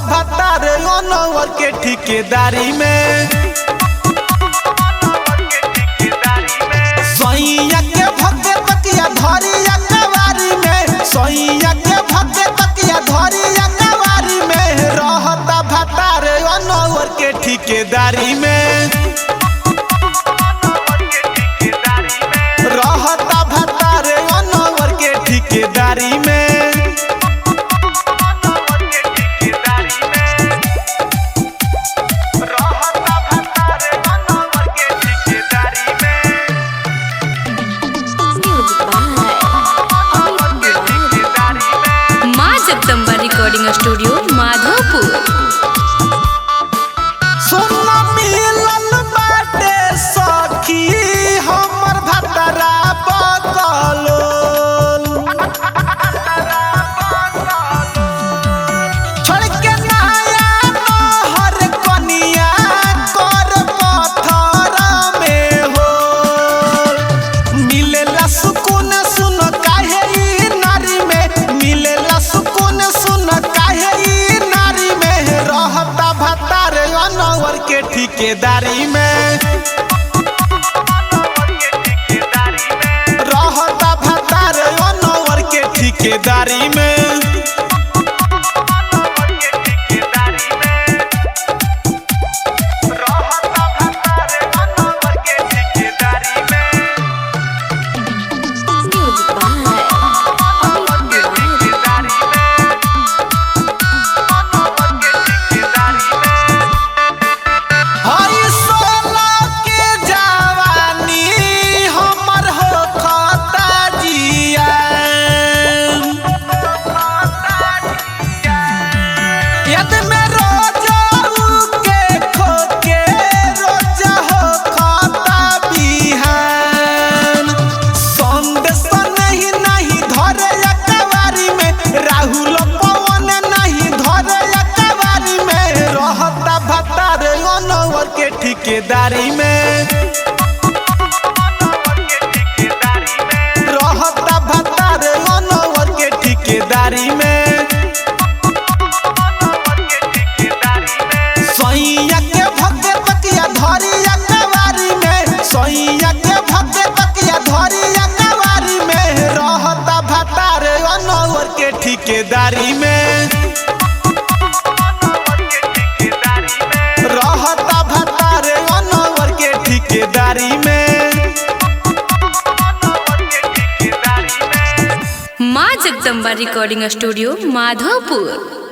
भतार अनवर के ठिकेदारी में सैया के भगे बतिया धरिया कवारी में सैया के भगे बतिया धरिया कवारी में रहता भतार अनवर के ठिकेदारी में रहता भतार अनवर के ठिकेदारी में Music by Amit Tiwari. माँ जगदम्बा रिकॉर्डिंग स्टूडियो माधोपुर सुन मिलन बाटे सखी हमर भतरा बकलो छोड़ के नया नहर कनिया कर पत्थर में हो मिलेला सुकून सुन काहे ई नारी में मिलेला सुकून सुन काहे ई नारी में रहता भतार अनवर के ठिकेदारी में रहता भतार अनवर के ठिकेदारी में Music by Amit Tiwari. हई सोला के जवानी हमर हो खाता जिया यद में रोजा के खोके रोजा हो खाता बिहान संदेश नहीं नहीं धरे अकबारी में राहुल पवन नहीं धरे अकबारी में रहता भतार अनवर के ठिकेदारी में रहता भतार अनवर के ठिकेदारी में सैया के भगे बतिया धरिया कवारी में सैया के भगे बतिया धरिया कवारी में रहता भतार अनवर के ठिकेदारी में रहता भतार अनवर के ठिकेदारी में माँ जगदम्बा रिकॉर्डिंग स्टूडियो माधोपुर